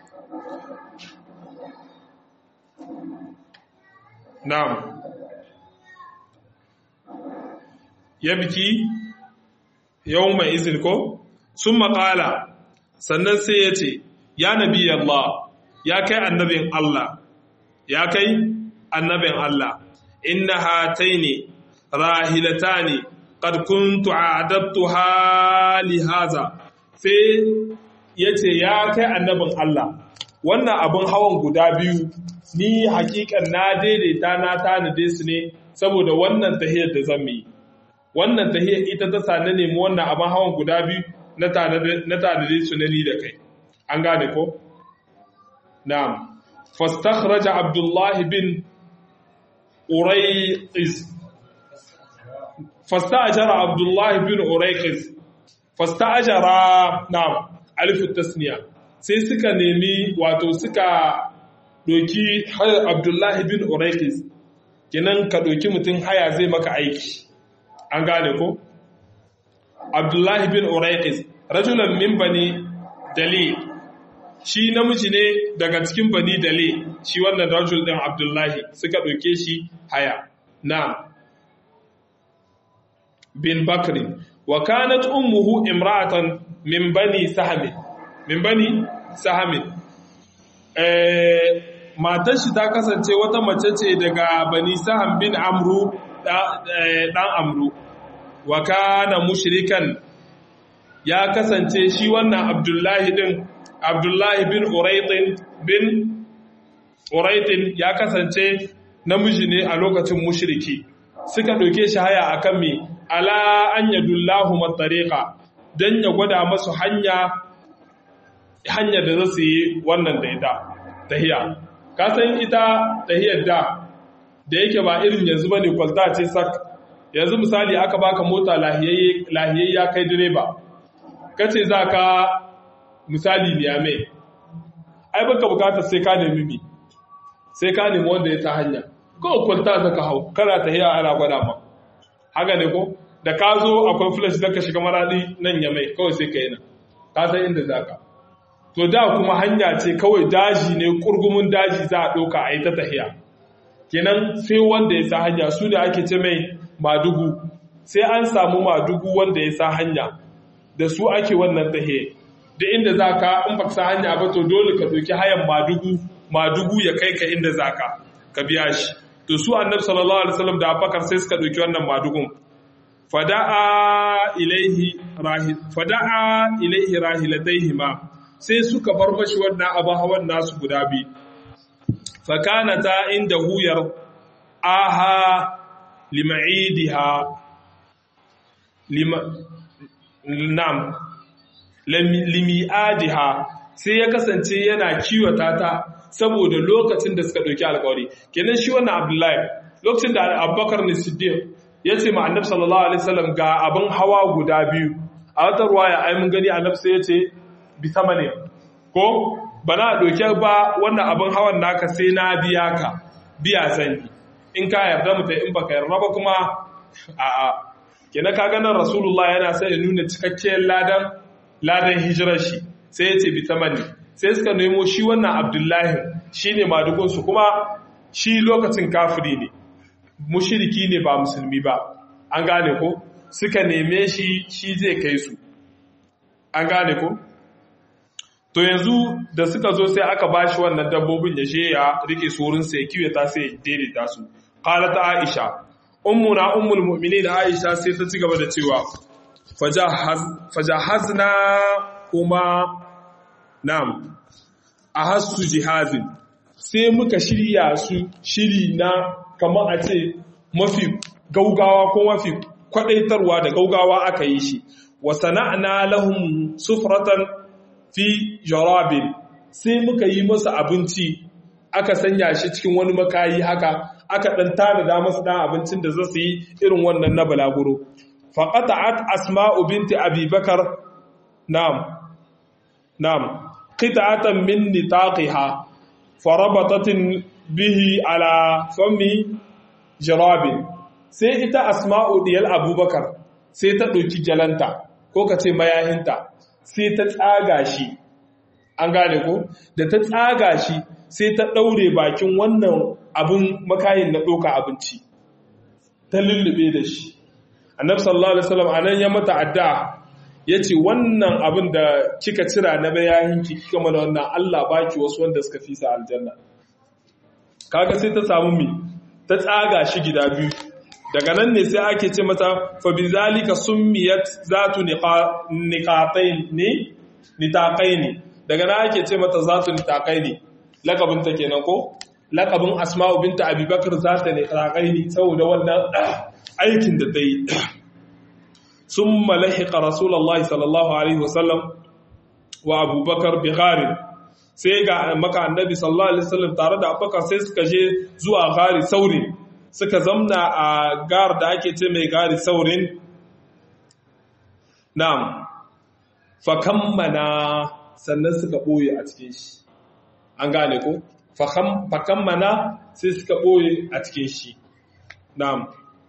na'am ya biki yau mai izin ko sun maƙala sannan sai ya ce ya nabi Allah ya kai annabin Allah ya kai annabin Allah inna hataini rahilatani qad kuntu a'adabtuha li haza sai yace ya kai annabin Allah wannan abin hawan guda biyu ni hakikan na daidaita na tanade su ne saboda wannan tahiyar da zan yi wannan tahiyar ita ta sa na nemi wannan abin hawan guda biyu na tanade su na ni da kai an gane ko na'am fastakhraja abdullahi bin urayqis fastajara abdullahi bin urayqis fastajara na'am alif tasniya sai suka nemi wato suka doki abdullahi bin urayqis kinan ka doki mutum haya zai maka aiki an gane ko abdullahi bin urayqis rajulan min bani dalil shi namiji ne daga cikin bani dale shi wannan rajul din abdullahi suka ɗauke shi haya na bin bakri wa kanat ummuhu imra'atan min bani sahamin min bani sahamin eh matar shi ta kasance wata mace ce daga bani saham bin amru dan amru wa kana mushrikan ya kasance shi wannan abdullahi din abdullahi bin uraitin bin uraitin ya kasance namiji ne a lokacin mushriki suka ɗauke shi haya akan me ala an yadullahu matariqa dan ya gwada masu hanya hanya da za su yi wannan da ita tahiya ka san ita tahiyar da da yake ba irin yanzu bane kwalta ce sak yanzu misali aka baka mota lahiyayye ya kai direba kace za ka misali niyame ai baka bukatar sai ka nemi mi sai ka nemi wanda ya ta hanya ko kwalta zaka hau kana tahiya ana gwada ma haka ne ko da ka zo akwai flash da ka shiga maradi nan ya mai kawai sai ka yi nan ka san inda zaka to da kuma hanya ce kawai daji ne kurgumin daji za a ɗauka a yi ta tahiya kenan sai wanda ya sa hanya su da ake ce mai madugu sai an samu madugu wanda ya sa hanya da su ake wannan tahiya da inda za ka in ba sa hanya ba to dole ka ɗauki hayan madugu madugu ya kai ka inda za ka ka biya shi to su annabi sallallahu alaihi wasallam da abubakar sai suka ɗauki wannan madugun fada'a ilaihi rahi fada'a ilaihi rahilataihima sai suka bar mashi wannan abin hawan nasu guda biyu fakanata inda huyar aha lima'idiha lima nam limi'adiha sai ya kasance yana kiwata ta saboda lokacin da suka ɗauki alkawari kenan shi wannan abdullahi lokacin da abubakar ne siddiq ya ce ma annabi sallallahu alaihi wasallam ga abin hawa guda biyu a wata ruwaya ai mun gani annabi sai ya ce bi sama ne ko bana ɗauke ba wannan abin hawan naka sai na biya ka biya sanyi in ka yarda mu in baka yarda ba kuma a'a kenan ka ganin rasulullah yana sai ya nuna cikakkiyar ladan ladan hijirar shi sai ya ce bi tamani sai suka nemo shi wannan abdullahi shine madugun su kuma shi lokacin kafiri ne mushiriki ne ba musulmi ba an gane ko suka neme shi shi zai kai su an gane ko to yanzu da suka zo sai aka bashi wannan dabbobin ya je ya rike su wurin sai kiwe ta sai daidaita su qalat aisha ummuna ummul mu'minin aisha sai ta ci gaba da cewa fajahaz fajahazna kuma nam ahassu jihazin sai muka shirya su shiri na kamar a ce mafi gaugawa ko mafi kwadaitarwa da gaugawa aka yi shi wa sana'na lahum sufratan fi jarabin sai muka yi masa abinci aka sanya shi cikin wani makayi haka aka dan tanada masa dan abincin da zasu yi irin wannan na balaguro faqata'at asma'u binti abi bakar na'am na'am qita'atan min nitaqiha farabatat bihi ala fami jarabin sai ita asma'u diyal abubakar sai ta ɗauki jalanta ko ka ce mayahinta sai ta tsaga shi an gane ko da ta tsaga shi sai ta ɗaure bakin wannan abin makayin na ɗauka abinci ta lullube da shi annabi sallallahu alaihi wasallam anan ya mata adda yace wannan abin da kika cira na bayanin ki kika mana wannan Allah baki wasu wanda suka fi sa aljanna kaga sai ta samu mi ta tsaga shi gida biyu daga nan ne sai ake ce mata fa bizalika summiyat zatu niqatayn ne nitaqaini daga nan ake ce mata zatu nitaqaini lakabin ta kenan ko lakabin asma'u binta abubakar zata nitaqaini saboda wannan aikin da ta yi summa lahiqa rasulullahi sallallahu alaihi wasallam wa abubakar bi gharin sai ga maka annabi sallallahu alaihi wasallam tare da abubakar sai suka je zuwa gari saurin suka zamna a gar da ake ce mai gari saurin na'am fa kammana sannan suka boye a cikin shi an gane ko fa kammana sai suka boye a cikin shi na'am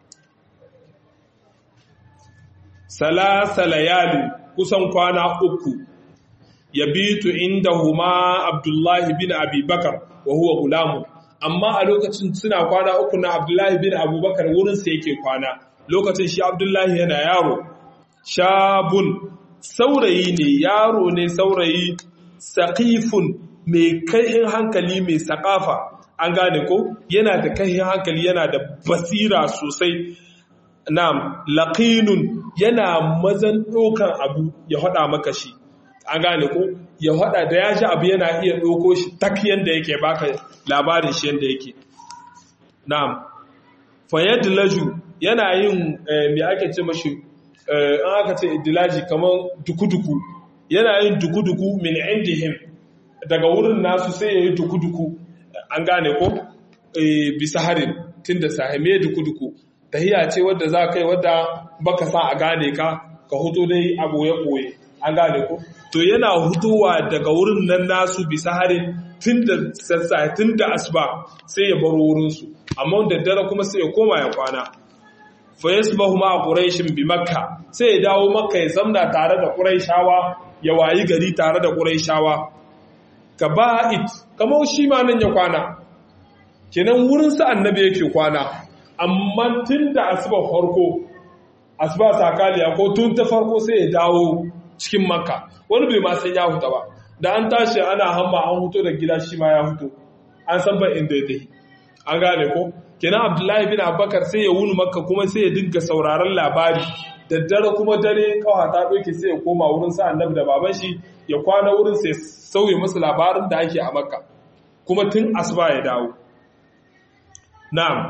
salasa layali kusan kwana uku yabitu inda huma abdullahi bin abubakar wa huwa gulamu amma a lokacin suna kwana uku na abdullahi bin abubakar wurinsa yake kwana lokacin shi abdullahi yana yaro shabun saurayi ne yaro ne saurayi saƙifun mai kaihin hankali mai saƙafa an gane ko yana da kaihin hankali yana da basira sosai na'am laqinun yana mazan ɗaukan abu ya haɗa maka shi an gane ko ya hada da ya ji abu yana iya ɗauko shi tak yadda yake baka labarin shi yadda yake na'am fayyad laju yana yin mai ake ce mashi an aka ce idilaji kamar duku-duku yana yin duku-duku min indihim daga wurin nasu sai ya yi duku-duku an gane ko bisa harin tun da sahime duku-duku tahiya ce wadda za kai wadda baka sa a gane ka ka hutu dai a ɓoye-ɓoye an gane ko to yana hutuwa daga wurin nan nasu bisa harin tun da sassa tun da asuba sai ya bar wurinsu amma da dare kuma sai ya koma ya kwana fa yasbahu ma quraishin bi makka sai ya dawo makka ya zamna tare da quraishawa ya wayi gari tare da quraishawa kaba'it kamar shi ma nan ya kwana kenan wurin sa annabi yake kwana amma tun da asuba farko asuba sakaliya ko tun ta farko sai ya dawo cikin makka wani bai ma san ya huta ba da an tashi ana hamma an huto da gida shi ma ya huto an san ban inda ya an gane ko kenan abdullahi bin abubakar sai ya wuni makka kuma sai ya dinga sauraron labari daddare kuma dare kawa ta ɗauke sai ya koma wurin sa annabi da baban shi ya kwana wurin sai sauye masa labarin da ake a makka kuma tun asuba ya dawo na'am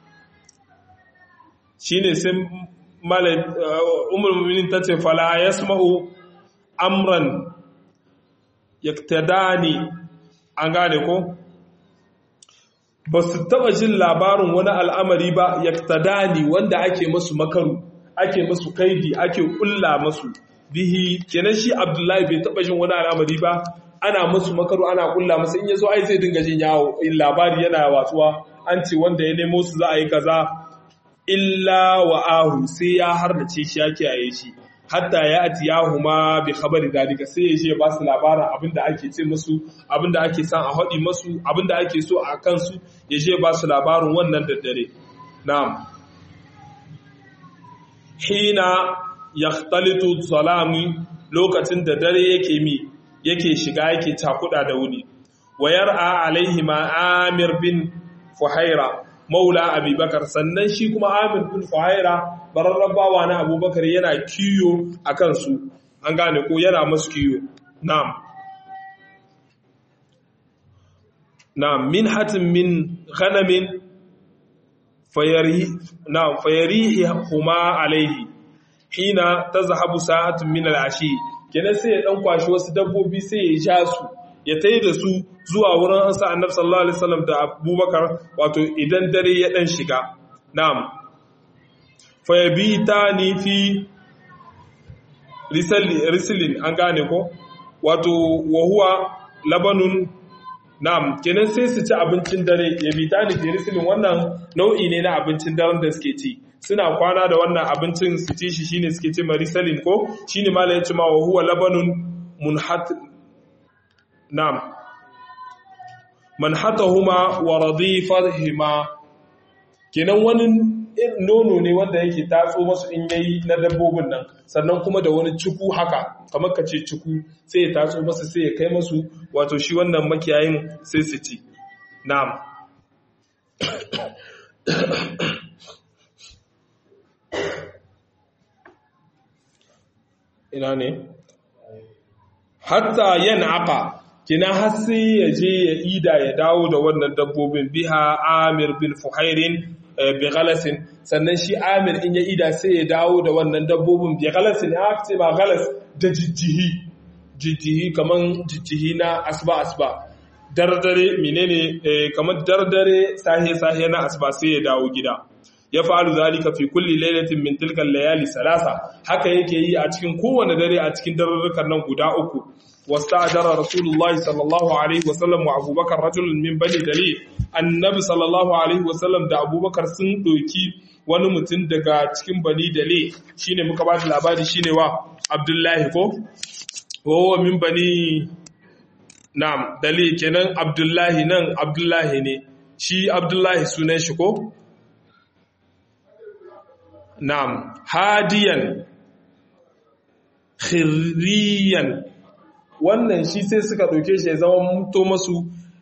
shine sai malai umar muminin ta ce fala yasma'u amran yaktadani an gane ko ba su taba jin labarin wani al'amari ba yaktadani wanda ake masu makaru ake masu kaidi ake kulla masu bihi kenan shi abdullahi bai taba jin wani al'amari ba ana masu makaru ana kulla masa in yazo ai zai dinga jin yawo in labari yana watsuwa an ce wanda ya nemo su za a yi kaza illa wa ahu sai ya hardace shi ya kiyaye shi hatta ya ati yahu ma bi khabari dalika sai ya je ba su labarin abinda ake ce musu abinda ake san a haɗi musu abinda ake so a kansu ya je ba su labarin wannan daddare na'am hina yaxtalitu salami lokacin da dare yake mi yake shiga yake cakuda da wuni wayar a alaihi ma amir bin fuhaira maula abubakar sannan shi kuma amir bin fuhaira bararren bawa na abubakar yana kiyo a kansu an gane ko yana masu kiyo na'am na'am min hatin min ghanamin fayarihi huma alaihi hina tazhabu sa'atun min al'ashi kenan sai ya dan kwashi wasu dabbobi sai ya ja su ya tai da su zuwa wurin ansa annabi sallallahu alaihi wasallam da abubakar wato idan dare ya dan shiga na'am fa yabitani fi risalin an gane ko wato wa huwa labanun na'am kenan sai su ci abincin dare yabitani fi risalin wannan nau'i ne na abincin daren da suke ci suna kwana da wannan abincin su ci shi shine suke ce marisalin ko shine malai ya ce ma wa huwa labanun munhat na'am manhatahuma wa radifahuma kenan wani nono ne wanda yake tatso masu in yayi na dabbobin nan sannan kuma da wani ciku haka kamar ka ce ciku sai ya tatso masu sai ya kai masu wato shi wannan makiyayin sai su ci na'am ina ne hatta yan aka kina har sai ya je ya ida ya dawo da wannan dabbobin biha amir bin fuhairin bi galasin sannan shi amir in ya ida sai ya dawo da wannan dabbobin bi galasin ya ce ba galas da jijjihi jijjihi kaman jijjihi na asba asba dardare menene kamar dardare sahe sahe na asba sai ya dawo gida ya fa'alu zalika fi kulli lailatin min tilkan layali salasa haka yake yi a cikin kowane dare a cikin darurrukan nan guda uku wasta'jara rasulullahi sallallahu alaihi wasallam wa abubakar rajulun min bani dali annabi sallallahu alaihi wasallam da abubakar sun doki wani mutum daga cikin bani dali shine muka ba da labari shine wa abdullahi ko wa min bani na'am dali kenan abdullahi nan abdullahi ne shi abdullahi sunan shi ko Na'am, hadiyan, khiriyan, wannan shi sai suka ɗauke shi ya zama mutu masu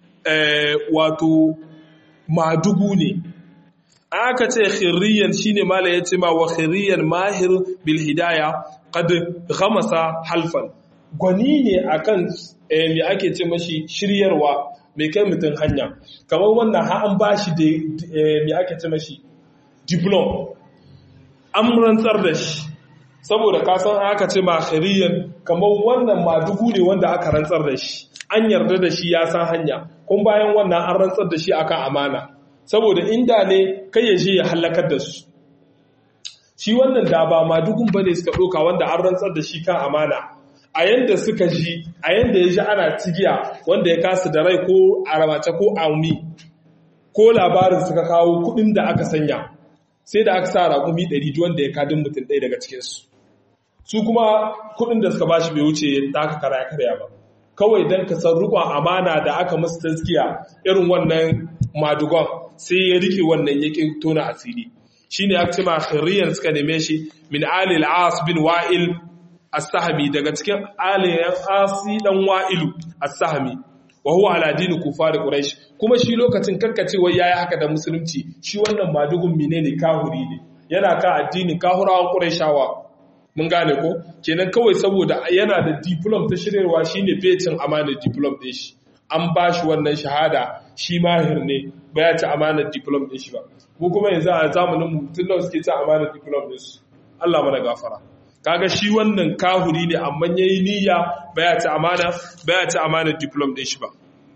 wato madugu ne. Aka ce khiriyan shi ne mala ya ce ma wa khiriyan mahir bil hidaya kad ghamasa halfan. Gwani ne akan me ake ce mashi shiryarwa mai kai mutum hanya. Kamar wannan ha an ba shi da me ake ce mashi diplom. an rantsar da shi saboda kasan aka ce ma khariyan kamar wannan madugu ne wanda aka rantsar da shi an yarda da shi ya san hanya kun bayan wannan an rantsar da shi akan amana saboda inda ne kai ya je ya halakar da su shi wannan da ba madugun bane suka doka wanda an rantsar da shi kan amana a yanda suka ji a yanda ya ji ana cigiya wanda ya kasu da rai ko a ramace ko aumi ko labarin suka kawo kudin da aka sanya sai da aka sa raƙumi ɗari wanda ya kadin mutum ɗaya daga cikinsu su kuma kuɗin da suka bashi bai wuce da aka karya karya ba kawai don ka san rukun amana da aka masu taskiya irin wannan madugon sai ya rike wannan yakin tona asiri shi ne aka ce ma khiriyan suka neme shi min alil as bin wa'il as-sahmi daga cikin aliyan asi dan wa'ilu as-sahmi wa huwa ala dini kufar quraish kuma shi lokacin karkacewa yayi haka da musulunci shi wannan madugun menene kahuri ne yana ka addinin kahurawan quraishawa mun gane ko kenan kawai saboda yana da diplom ta shiryarwa shine fecin amanar diplom din shi an ba shi wannan shahada shi mahir ne ba ya ci amanar diplom din shi ba mu kuma yanzu a zamanin mu tun da suke ci amanar diplom din su Allah mana gafara kaga shi wannan kahuri ne amma yayi niyya baya ta amana baya ta amana diplom din shi ba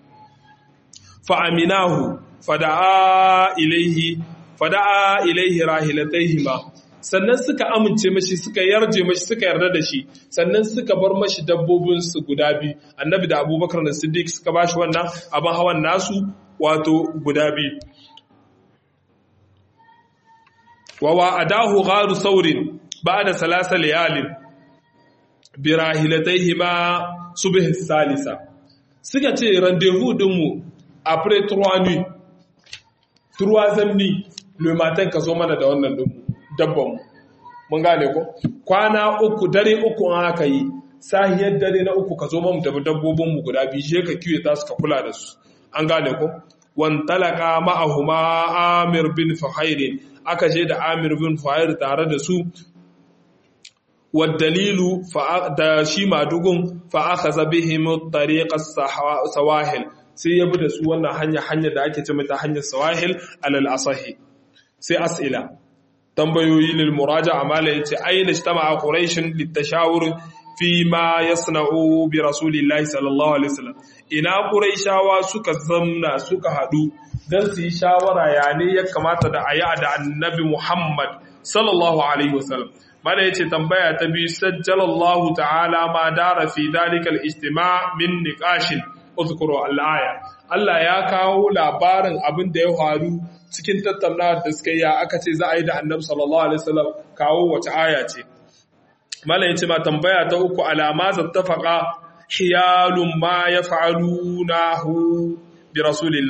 fa aminahu fada'a ilaihi fada'a ilaihi rahilatayhima sannan suka amince mashi suka yarje mashi suka yarda da shi sannan suka bar mashi dabbobin su guda biyu annabi da abubakar da siddiq suka bashi wannan abin hawan nasu wato guda biyu wa wa'adahu gharu saurin بعد ثلاث ليال براهلتيهما صبح الثالثة suka ce rendezvous dinmu après trois nuits troisième nuit le matin ka zo mana da wannan dabbanmu mun gane ko kwana uku dare uku an aka yi sahiyar dare na uku ka zo mamu da dabbobinmu guda biyu je ka kiwe ta suka kula da su an gane ko wantalaka ma'ahuma amir bin fuhairin aka je da amir bin fuhair tare da su والدليل da shi madugun fa akhadha bihim tariq as-sawahil sai ya bi da su wannan hanya hanya da ake ce mata hanyar sawahil alal asahi sai as'ila tambayoyi lil muraja'a mala yace ayna ijtama'a quraish litashawur fi ma yasna'u bi rasulillahi sallallahu alaihi wasallam ina quraishawa suka zamna suka hadu dan su yi shawara ya ne ya kamata da ayi da annabi Muhammad sallallahu alaihi wasallam mana yace tambaya ta biyu sajjalallahu ta'ala ma dara fi dalika al-ijtima' min niqashin uzkuru al-aya Allah ya kawo labarin abin da ya faru cikin tattaunawa da suka yi aka ce za a yi da Annabi sallallahu alaihi wasallam kawo wace aya ce mana yace ma tambaya ta uku alama zattafaqa hiyalun ma yaf'alunahu bi rasulillah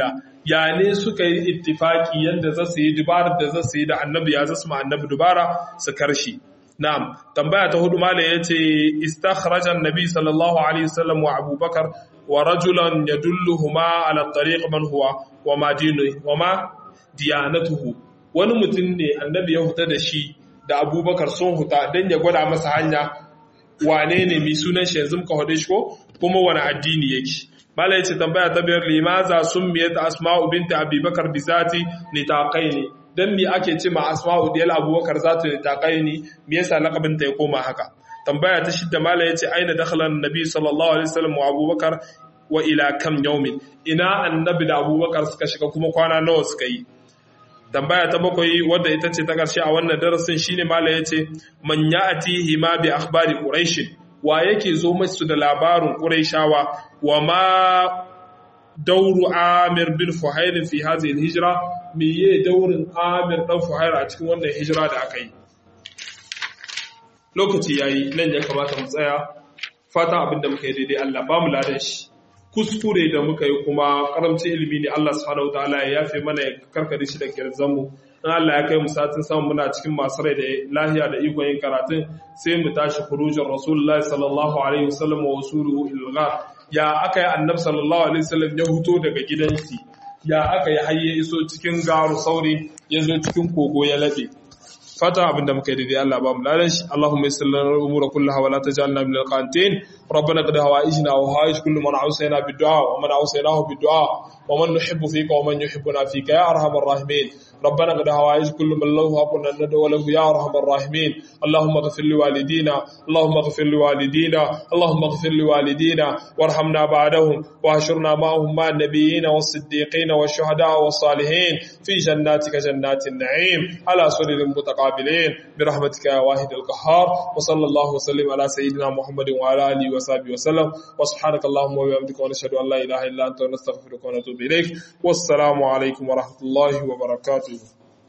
ya ne suka yi ittifaki yadda za su yi dubarar da za su yi da annabi ya zasu ma annabi dubara su karshe na'am tambaya ta hudu mala yace istakhraja annabi sallallahu alaihi wasallam wa abubakar wa rajulan yadulluhuma ala tariq man huwa wa ma dinuhu wa ma diyanatuhu wani mutum ne annabi ya huta da shi da abubakar sun huta dan ya gwada masa hanya wane ne mai sunan shi yanzu muka hade shi ko kuma wani addini yake mala yace tambaya ta biyar limaza summiyat asma'u binti abubakar bizati litaqaini dan me ake ce ma asma'u diyal abubakar zatu litaqaini me yasa laqabin ta ya koma haka tambaya ta shidda mala yace aina dakhala annabi sallallahu alaihi wasallam wa abubakar wa ila kam yawmin ina annabi da abubakar suka shiga kuma kwana nawa suka yi tambaya ta bakwai wadda ita ce ta ƙarshe a wannan darasin shine mala yace man ya'tihi ma bi akhbari quraish wa yake zo masu da labarin quraishawa wa ma dauru amir bin fuhair fi hadhihi alhijra me ye daurin amir dan fuhair a cikin wannan hijira da aka yi lokaci yayi nan ya kamata mu tsaya fatan abinda muka yi daidai Allah ba mu ladan shi kuskure da muka yi kuma karamcin ilimi ne Allah subhanahu wataala ya yafe mana ya karkare shi da kirzan mu in Allah ya kai mu satin samu muna cikin masu rai da lahiya da ikon yin karatun sai mu tashi khurujin rasulullahi sallallahu alaihi wasallam wa wasuluhu ilghar ya aka yi annabi sallallahu alaihi wasallam ya huto daga gidansi ya aka yi hayye iso cikin garu sauri ya zo cikin kogo ya labe fata abinda muka yi daidai Allah ba mu ladan shi Allahumma yassir lana al-umura kullaha wa la taj'alna min al-qanitin ربنا قد هوائجنا وهائج كل من عوسينا بالدعاء ومن عوسيناه بالدعاء ومن نحب فيك ومن يحبنا فيك يا ارحم الراحمين ربنا قد هوائج كل من له حق ان ندعو له يا ارحم الراحمين اللهم اغفر لوالدينا اللهم اغفر لوالدينا اللهم اغفر لوالدينا وارحمنا بعدهم واحشرنا معهم مع النبيين والصديقين والشهداء والصالحين في جناتك جنات النعيم على سرر متقابلين برحمتك يا واحد القهار وصلى الله وسلم على سيدنا محمد وعلى اله وصحبه وسلم وسبحانك اللهم وبحمدك ونشهد ان لا اله الا انت ونستغفرك ونتوب اليك والسلام عليكم ورحمه الله وبركاته